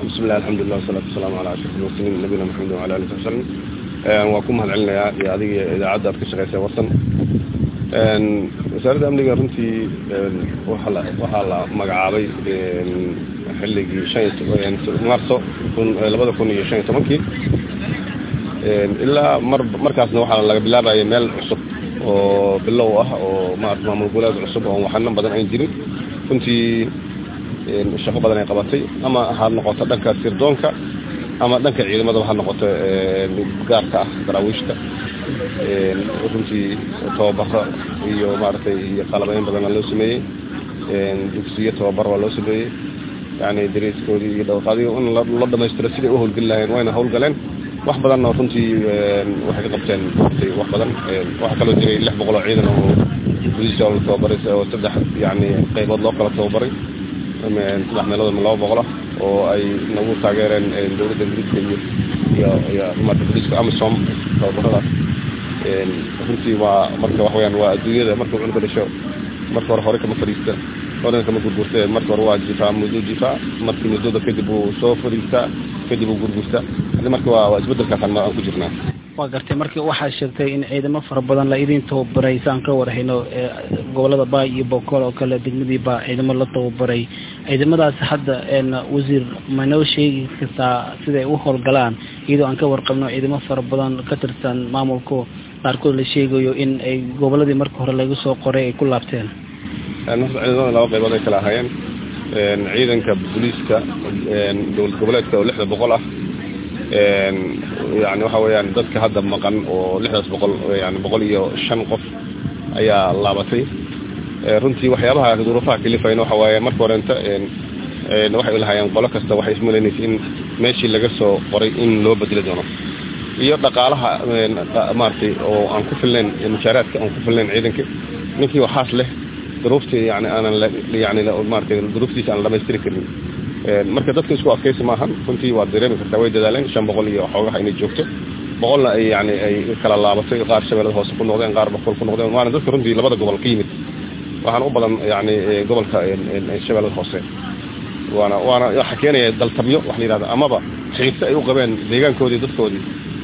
bismillahi alxamdulilah wasalaatu wasalaamu calaa ashraf almursaliin nabiyina maxamed wala alihi wasabi salim waa ku mahad celinayaa iyo adiga idaacadda aad ka shaqeysa warsan wasaaradda amniga runtii waaa la waxaa la magacaabay xilligii shan marso labada kun iyo shan iyo tobankii ilaa mar markaasna waxaa laga bilaabayay meel cusub oo bilow ah oo maarata maamul goboleed cusub oon waxanan badan ayn jirin runtii shaqo badan ay qabatay ama ha noqoto dhanka sirdoonka ama dhanka ciidamadaba ha noqoto gaarka ah daraawiishta runtii tababaro iyo maaragtay iyo qalabeyn badanaa loo sameeyey dugsiyo tababar waa loo sameeyey yani dariiskoodii iyo dhawqaadii in la dhamaystiro siday u howlgeli lahayeen wayna howlgaleen wax badanna runtii waxay ka qabteen wax badan waxaa kaloo jiray lix boqol oo ciidan oo booliiska la tababaray oo saddex yani qaybood loo kala tababaray saddex meelood ama laba boqol ah oo ay nagu taageereen dowladda ingiriiska iyo iyo iyo maarta booliiska amisom tababaradaas runtii waa marka wax weyaan waa adduunyada marka cunuga dhasho marka hore hore kama fadhiista horena kama gurgurta marka hore waa jifaa muddo jifaa markii muddada kadib uu soo fadhiistaa kadib uu gurgurta marka waa waa isbedelkaasaan aan ku jirnaa waa gartay markii waxaa sheegtay in ciidamo fara badan la idin tababaray saan ka warhayno gobolada baay iyo bokool oo kale degmadii baa ciidamo la tababaray ciidamadaas hadda wasiir manoo sheegi kartaa siday u howlgalaan iyadoo aan ka warqabno ciidamo fara badan ka tirsan maamulka qaarkood la sheegayo in ay goboladii marka hore laga soo qoray ay ku laabteen horta ciidamada laba qaybood ay kala ahaayeen ciidanka booliiska dowlad goboleedka oo lixda boqol ah yani waxa weeyaan dadka hadda maqan oo lixdaas boqol yani boqol iyo shan qof ayaa laabatay runtii waxyaabaha duruufaha kalifayna waxa waaye marka horenta waxay lahaayeen qolo kasta waxay ismalaynaysa in meeshii laga soo qoray in loo bedeli doono iyo dhaqaalaha maaragtay oo aan ku filnayn mushaaraadka aan ku filnayn ciidanka ninkii waxaas leh duruuftii yani aanan yani maaragtay duruuftiisa aan dhamaystiri karin marka dadka isku adkaysi maahan runtii waad dareemi kartaa way dadaaleen shan boqol iyo xoogaha inay joogto boqolna ay yani ay kala laabatay qaar shabeellada hoose ku noqdeen qaar boqol ku noqdeen waana dadka runtii labada gobol ka yimid waxaana u badan yani gobolka shabeellada hoose waana waana waxa keenaya daltabyo wax la yihahda amaba xiise ay u qabeen deegaankoodii dadkoodii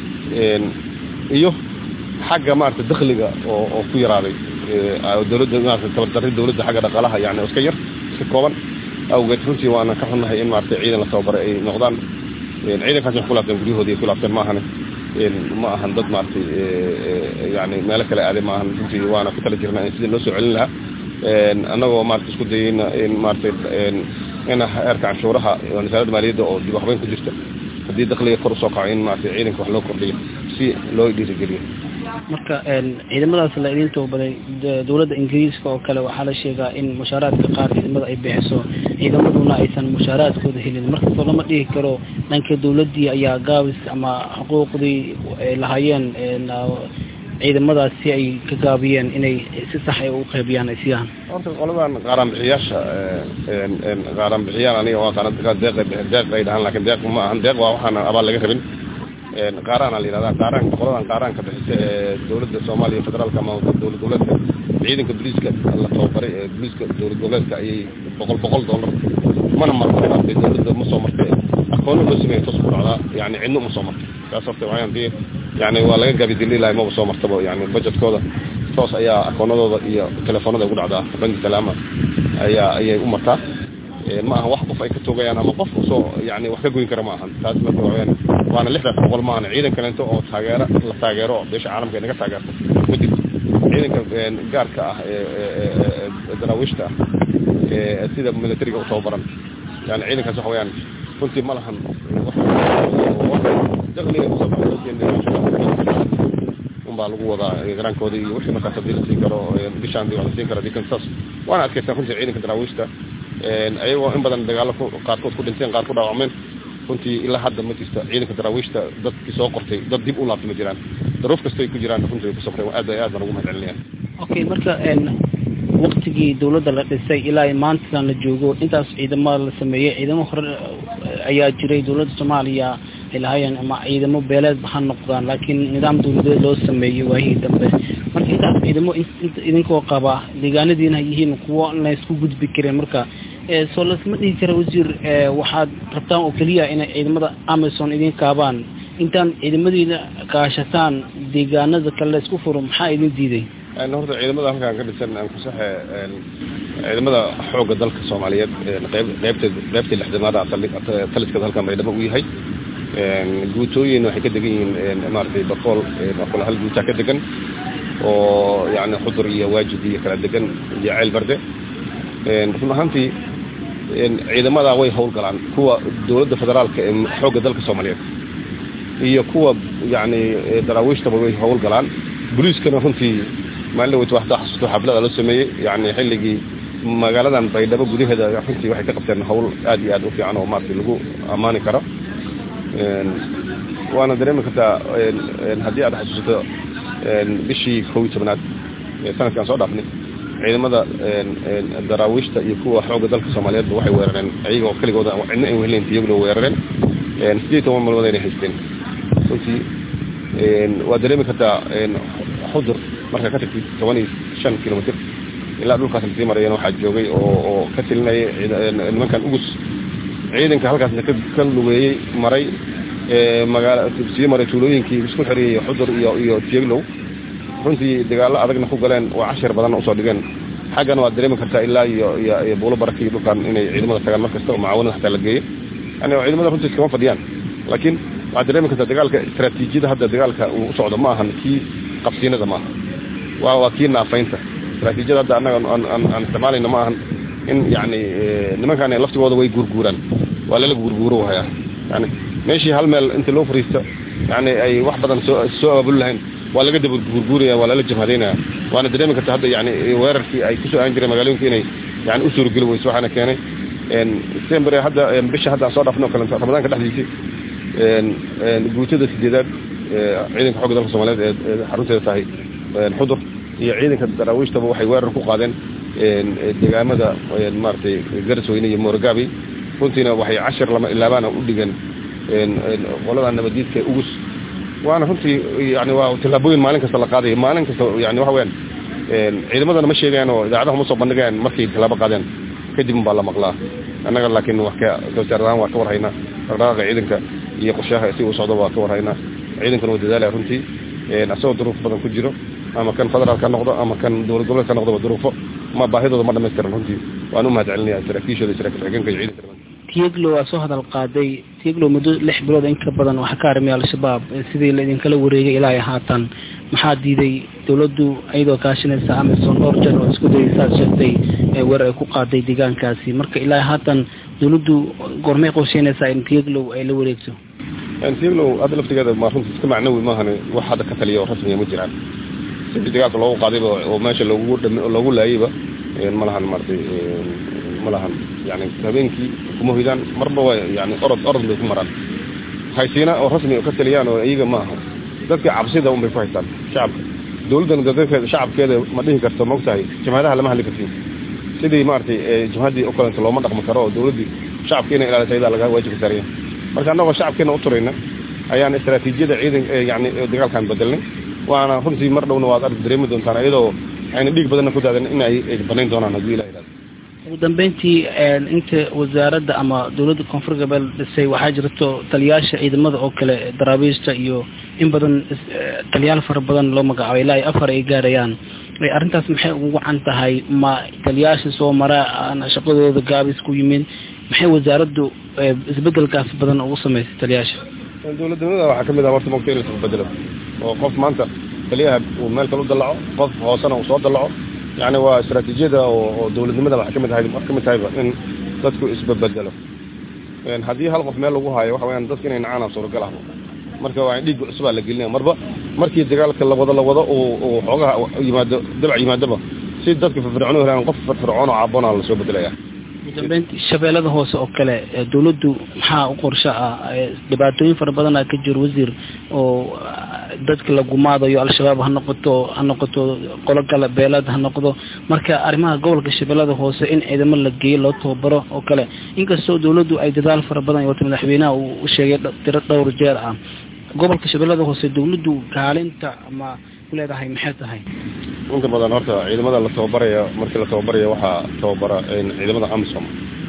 iyo xagga maarata dakhliga oo oo ku yaraaday dowladda maarata tabardarri dowladda xagga dhaqaalaha yani iska yar iska kooban awgeed runtii waana ka xunnahay in maarata ciidan la tababaray ay noqdaan ciidankaas wax ku laabteen guryahoodii ku laabteen maahane ma ahan dad maaragtay yani meelo kale aaday maahan runtii waana ku tala jirnaa in sidii loo soo celin lahaa annagoo maarata isku dayeyna in maaratay in heerka canshuuraha wasaaradda maaliyadda oo dib waxbayn ku jirta haddii dakhliga kor usoo kaco in maarata ciidanka wax loo kordhiyo si loo dhiirigeliyo marka ciidamadaas la idin tababaray dowladda ingiriiska oo kale waxaa la sheegaa in mushaaraadka qaar ciidamada ay bixiso ciidamaduna aysan mushaaraadkooda helin markastoo lama dhihi karo dhanka dowladdii ayaa gaabis ama xuquuqdii ay lahaayeen ciidamadaas si ay ka gaabiyeen inay si sax ay u qaybiyaan ay siiyaan horta qoladan qaaraanbixiyaasha qaaraanbixiyaan aniga waa qaran deeq deeq ay dhahaan lakin deeq ma ahan deeq waa waxaan abaal laga rabin qaaraana la yihahda qaaraanka qoladan qaaraanka bixisa ee dowladda soomaaliya federaalka ama dowlad goboleedka ciidanka booliiska la tababaray ee booliiska dowlad goboleedka ayay boqol boqol dollar mana martay martay dowladda ma soo martay aqooni loo sameeya toos ku dhacdaa yani cidno ma soo martay taas horta waxaan dii yani waa laga gabi dililahay maba soo martaba yani budgetkooda toos ayaa akoonadooda iyo telefoonada ugu dhacdaa banki salaama ayaa ayay u martaa ma aha wax qof ay ka toogayaan ama qof usoo yani wax ka goyn kara ma ahan taas marka waxaweyaan waana lixdaas boqol ma ahan ciidan kalento oo taageero la taageero oo beesha caalamka ay naga taageerto ma jirto ciidanka gaarka ah ee daraawiishta ah ee sida militariga u tababaran yani ciidankaas waxa weyaan runtii ma lahan dakhliga kusoo unbaa lagu wadaa garaankooda iyo wixii markaas hadii la siin karo bishaandii waa la siin kara dikan saas waana adkaysan runtii ciidanka daraawiishta ayagoo in badan dagaalo qaarkood ku dhinteen qaar ku dhaawacmeen runtii ilaa hadda ma jirta ciidanka daraawiishta dadkii soo qortay dad dib u laabtay ma jiraan daruuf kastay ku jiraan runtii way ku sabreen aad aad baan ugu mahad celinaya okay marka waktigii dowladda la dhisay ilaa maantan la joogo intaas ciidamada la sameeyey ciidamo hore ayaa jiray dowladda soomaaliya ay lahaayeen ama ciidamo beeleedba ha noqdaan laakiin nidaam dowladeed loo sameeyey waahii dambe marka intaas ciidamo idinkoo qaba deegaanadiina yihiin kuwo laysku gudbi kareen marka soo lasma dhihi kara wasiir waxaad rabtaan oo keliya inay ciidamada amison idin kaabaan intaan ciidamadiina kaashataan deegaanada kale laysku furo maxaa idin diiday horta ciidamada halkaan ka dhisan aan kusaxe ciidamada xoogga dalka soomaaliyeed qeyb qeybteed qeybtii lixdamaada taliskada halkan baydhabo u yahay guutooyin waxay ka degan yihiin maaragtay bakool bakool hal guutaa ka degan oo yani xudur iyo waajid iyo kala degan iyo ceel barde run ahaantii ciidamada way howlgalaan kuwa dowladda federaalka ee xoogga dalka soomaaliyeed iyo kuwa yani daraawiishtaba way howlgalaan boliiskana runtii maalin weyt waxdaa xasuusto xaflada loo sameeyey yani xilligii magaaladan baydhabo gudaheeda runtii waxay ka qabteen hawl aad iyo aad u fiican oo maaragtay lagu ammaani karo waana dareemi kartaa haddii aad xasuusato bishii kow iyo tobnaad sanadkaan soo dhaafnay ciidamada daraawiishta iyo kuwa xoogga dalka soomaaliyeedba waxay weerareen iyagoo keligooda cidna ay wehleen iyaguna weerareen sideed iyo toban malmood inay haysteen runtii waa dareemi kartaa xudur markaa ka tagtid toban iyo shan kilomitr ilaa dhulkaas lasii marayeen waxaa joogay oo oo ka tilinayay nimankan ugus ciidanka halkaasna ka lugeeyey maray magaala sii maray tuulooyinkii isku xiriyey xudur iyo iyo tieglow runtii dagaallo adagna ku galeen oo cashir badanna usoo dhigeen xaggana waad dareemi kartaa ilaa iyo iyo buulo barakii dhulkan inay ciidamada tagaan mar kasta oo macaawanada xataa la geeyo yani ciidamada runtii iskama fadhiyaan laakiin waxaad dareemi kartaa dagaalka istaraatiijiyada hadda dagaalka uu u socdo ma ahan kii qabsiinada maaha waa waa kii naafaynta istaraatiijiyada hadda annaga aan isticmaalayna ma ahan in yani nimankan laftigooda way guurguuraan waa lala guurguuro hayaa yani meeshii hal meel inta loo fariisto yani ay wax badan soo soo abaabuli lahayn waa laga daba guurguuraya waa lala jabhadaynaya waana dareemi karta hadda yani weerarkii ay kusoo aan jireen magaalooyinka inay yani u suurageli weyso waxaana keenay december hadda bisha hadda aan soo dhaafno kale ramadaanka dhexdiisii guutada sideedaad ciidanka xooga dalka soomaaliyeed ee xarunteeda tahay xudur iyo ciidanka daraawiishtaba waxay weerar ku qaadeen deegaamada maaragtay garasweyne iyo moorogaabi runtiina waxay cashir lama ilaabaana u dhigeen qolada nabadiidka ugus waana runtii yani waa tillaabooyin maalin kasta la qaadayo maalin kasta yani waxa weyaan ciidamadana ma sheegayaan oo idaacadaha ma soo bandhigayaan markay tillaabo qaadeen kadib baa la maqlaa annaga laakiin wax ka wasaarahaan waa ka warhaynaa dhaqdhaqaaqa ciidanka iyo qorshaha si uu socdo waa ka warhaynaa ciidankana waa dadaalaya runtii asagoo duruuf badan ku jiro ama kan federaalka noqdo ama kan dowlad goboleedka noqdo duruufo ma baahidooda ma dhamaystiran runtii waan u mahad celinaya saraakiishooda saraakiil xigeenka iyo ciidanka tieglo waa soo hadal qaaday tieglo muddo lix bilood in ka badan waxaa ka armay al-shabaab sidii laidinkala wareegay ilaa haatan maxaa diiday dowladdu iyadoo kaashinaysa amison dhowr jeer oo isku dayay saad sheegtay weerar ay ku qaaday deegaankaasi marka ilaa haatan dowladdu gormay qorsheynaysaa in tieglow ay la wareegto tieglow hadda laftigeeda ma runtii iska macnawi maahan wax hadda ka taliya oo rasmiya ma jiraan sidii dagaalka loogu qaadayba oo meesha loogu loogu laayayba ma lahan maaragtay ma lahan yani habeenkii kuma hoydaan marba waa yani orod orod bay ku maraan haysiina oo rasmi ka taliyaan oo iyaga ma aha dadka cabsida un bay ku haystaan shacabka dowladdana dadkeeda shacabkeeda ma dhihi karto maogtahay jamhadaha lama hadli kartin sidii maaragtay jamhaddii o kalenta looma dhaqmi karo oo dowladdii shacabka inay ilaalisa iyadaa laga waajibka saaraya marka annagoo shacabkeena u turayna ayaan istaraatiijiyada ciidan yani dagaalkan bedelnay waana runtii mar dhowna waad arki dareemi doontaan iyadoo ayna dhiig badanna ku daadan in ay banayn doonaan haddii ilah ihahdo ugu dambeyntii inta wasaaradda ama dowladda koonfur gabeel dhisay waxaa jirto taliyaasha ciidamada oo kale daraabiista iyo in badan taliyaal fara badan loo magacaabay ilaa ay afar ay gaarayaan arrintaas maxay ugu wacan tahay ma taliyaasha soo mara shaqadooda gaabis ku yimid maxay wasaaraddu isbedelkaas badan ugu samaysay taliyaasha dowladnimada waxaa kamid ah horta mogta in la isbedelo oo qof maanta taliyaha uu meel kale u dallaco qof hoosena uu soo dallaco yani waa istaraatiijiyada oo dowladnimada waxay kamid ahay kamid tahayba in dadku isbabedelo haddii hal qof meel lagu haayo waxa weyaan dadka inay nacaan suuragal ah marka waa dhiigga cusubaa la gelinaya marba markii dagaalka lawado lawado uu xoogaha yimaado dabac yimaadaba si dadka firfircoon u helaan qof firfircoon oo caabona lasoo bedelaya udambeynti shabeellada hoose oo kale dowladdu maxaa u qorsho ah dhibaatooyin fara badana ka jiro wasiir oo dadka la gumaadayo al-shabaab ha noqoto ha noqoto qolo kale beelad ha noqdo marka arrimaha gobolka shabeellada hoose in ciidamo la geeyo loo tababaro oo kale inkastoo dowladdu ay dadaal fara badan wato madaxweynaha uu u sheegay tiro dhowr jeer ah gobolka shabeellada hoose dowladdu kaalinta ama kuleedahay maxay tahay inta badan horta ciidamada la tababaraya markii la tababaraya waxaa tababara ciidamada amisom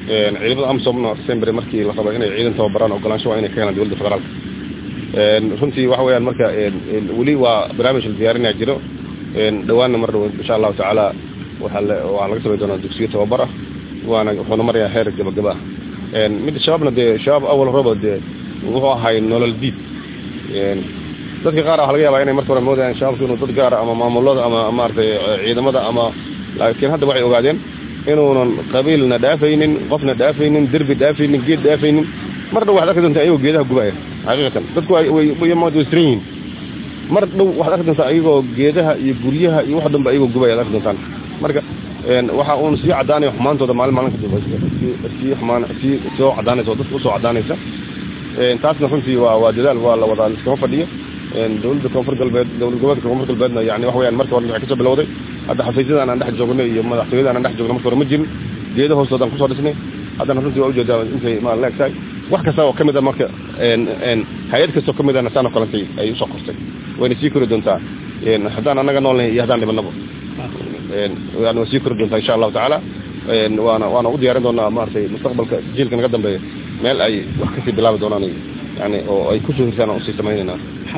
ciidamada amsomna sembre markii la rabo inay ciidan tababaraan ogolaansho waa inay ka helaan dowladda federaalka runtii waxa weeyaan marka weli waa barnaamij la diyaarinaya jiro dhawaanna mar dhow insha allahu tacaala waxaa waxaa laga samay doonaa dugsiyo tababar ah waana wuxuuna marayaa heer gabagaba ah mid shabaabna dee shabaab awal roba dee wuxuu ahay nolol diid dadka qaar waxa laga yaabaa inay marka hore moodayaan shabaabku inuu dad gaara ama maamulada ama maaragtay ciidamada ama laakiin hadda waxay ogaadeen inuunan qabiilna dhaafaynin qofna dhaafaynin derbi dhaafaynin geed dhaafaynin mar dhow waxaad arki doontaa ayagoo geedaha gubaya xaqiiqatan dadku waystiran yihiin mar dhow waxaad arki doontaa ayagoo geedaha iyo guryaha iyo wax dhanba ayagoo gubaya ad arki doontaan marka waxa uun sii caddaanaya xumaantooda maalin maalin kadib sii xumaan sii soo caddaanaysa oo dadka usoo caddaanaysa taasna runtii waa waa dadaal waa la wadaa liskama fadhiyo dowladda koonfur galbeed dowlad goboleedka koonfur galbeedna yani wax weyaan marka hore waxay kasoo bilowday hadda xafiisyadan aan dhex joognay iyo madaxtooyadan aan dhex joogna marka hore ma jirin geeda hoostoodaan kusoo dhisnay haddana runtii waa ujeedaa intay ma la egtahay wax kasta oo kamid a marka hay-ad kastoo kamid ana saan oo kalentay ay usoo qortay wayna sii kori doontaa haddaan annaga noolnahay iyo haddaan dhibanaba yani waa sii kori doontaa insha allahu tacaala waana waana u diyaarin doonaa maaragtay mustaqbalka jiilka naga dambeeya meel ay wax kasii bilaabi doonaan yani oo ay kusoo hirsaan aan usii samaynayna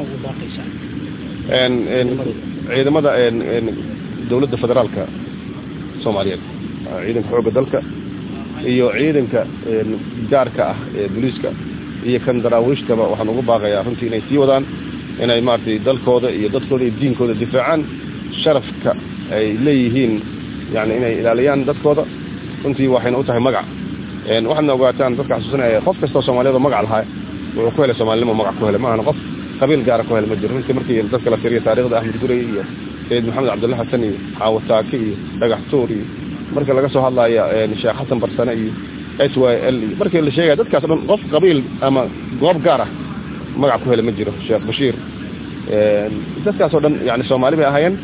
ciidamada dowladda federaalka soomaaliyeed ciidanka xoogga dalka iyo ciidanka gaarka ah ee booliiska iyo kan daraawiishtaba waxaan ugu baaqayaa runtii inay sii wadaan inay maaragtay dalkooda iyo dadkooda iyo diinkooda difaacaan sharafka ay leeyihiin yani inay ilaaliyaan dadkooda runtii waxayna u tahay magac waxaadna ogaataan dadka xasuusinaya qof kastoo soomaaliyad oo magac lahaa wuxuu ku helay soomaalinimo magac ku helay maahana qof qabiil gaara ku helay ma jiro runtii markii dadka la tiriya taarikhda axmed gurey iyo sayid maxamed cabdulla xasan iyo xaawataake iyo dhagax tuur iyo marka laga soo hadlaya sheekh xasan barsane iyo s y l iyo markii la sheegaya dadkaas o dhan qof qabiil ama goob gaar ah magac ku helay ma jiro sheekh bashiir dadkaas oo dhan yani soomaali bay ahaayeen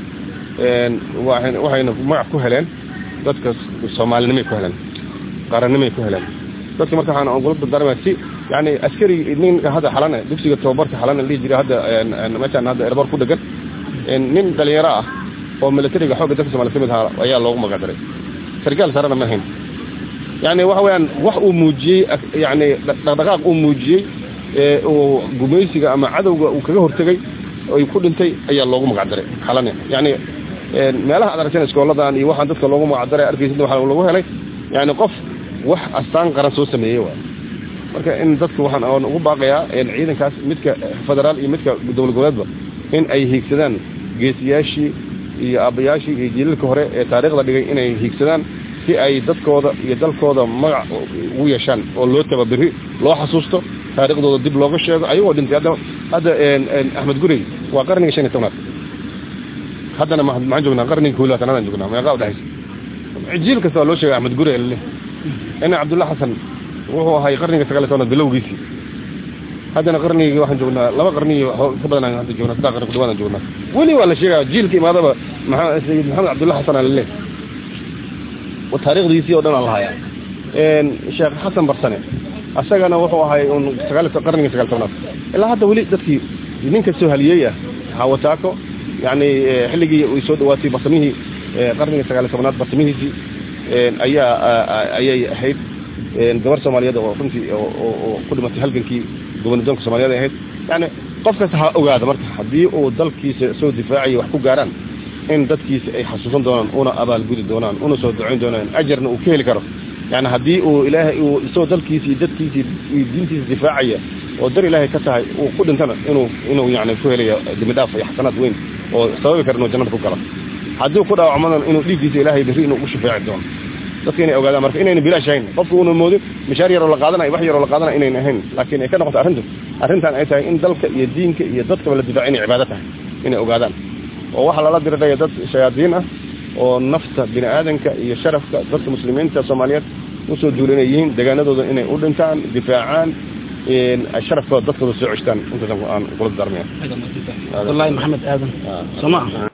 waxayna magac ku heleen dadka soomaalinimay ku heleen qarannimay ku heleen dadka marka waxaan ogula dardaarmaya si yani askari ninka hadda xalane dugsiga tababarka xalane dhihi jiray hadda meeshaan hadda erbor ku dhegan nin dhalinyaro ah oo militariga xoogga dalka somalia kamid ahaa ayaa loogu magac daray sargaal sarena ma ahayn yani waxa weyaan wax uu muujiyey yani dhaqdhaqaaq uu muujiyey uu gumaysiga ama cadowga uu kaga hortegay ay ku dhintay ayaa loogu magac daray xalane yani meelaha ad aragteen iskooladan iyo waxaan dadka loogu magac daray arkaysid waxaa lagu helay yani qof wax astaan qaran soo sameeyey waay marka in dadku waxaan oon ugu baaqayaa ciidankaas midka federaal iyo midka dowlad goboleedba in ay hiigsadaan geesiyaashii iyo aabbayaashii iyo jiilalka hore ee taariikhda dhigay inay hiigsadaan si ay dadkooda iyo dalkooda magac ugu yeeshaan oo loo tababiri loo xasuusto taariikhdooda dib looga sheego ayagoo dhintay hadda hadda axmed gurey waa qarniga shan iyo tobnaad haddana maxaan joognaa qarniga kow labaatanaadaan joognaa meeqaa udhexaysa jiil kasta waa loo sheegay axmed gurey leh ina cabdulla xasan wuxuu ahay qarniga sagaal iyo tobnaad bilowgiisii haddana qarnigii waxaan joognaa laba qarnigii ka badan hadda joognaa saddex qarni ku dhawaadaan joognaa weli waa la sheegaya jiilka imaadaba sayid maxamed cabdulla xasan aa laleh taariikhdiisii oo dhan aa lahayaa sheekh xasan barsane asagana wuxuu ahay un sagaal qarniga sagaal tobnaad ilaa hadda weli dadkii nin kastoo haliyey ah hawataako yani xilligii ay soo dhawaatay barsamihii qarniga sagaal iyo tobnaad barsamihiisii ayaa ayay ahayd gabar soomaaliyeed oo runtii oo ku dhimatay halgankii gobonidoonka soomaaliyed ay ahayd yani qof kasta ha ogaada marka haddii uu dalkiisa soo difaacaya wax ku gaaraan in dadkiisa ay xasuusan doonaan una abaalgudi doonaan una soo ducayn doonaan ajarna uu ka heli karo yani haddii uu ilaahay uu isagoo dalkiisa iyo dadkiisa iyo diintiisa difaacaya oo dar ilaahay ka tahay uu ku dhintana inuu inuu yani ku helayo dembi dhaaf iyo xasanaad weyn oo sababi kara inuu jannada ku galo haddii ku dhaawacmadan inuu dhiiggiisa ilaahay berri inuu ugu shafeeci doono dadka inay ogaadaan marka inayna bilaash ahayn qofku una moodin mishaar yaroo la qaadanaya wax yaroo la qaadanaya inayna ahayn laakiin ay ka noqoto arrintu arrintan ay tahay in dalka iyo diinka iyo dadkaba la difaaca inay cibaado tahay inay ogaadaan oo waxaa lala diriraya dad shayaadiin ah oo nafta bini aadanka iyo sharafka dadka muslimiinta soomaaliyeed usoo duula inay yihiin deegaanadooda inay u dhintaan difaacaan sharafkooda dadkooda soo ceshtaan intaas aan kula darmaya wallahi maxamed aadan soo ma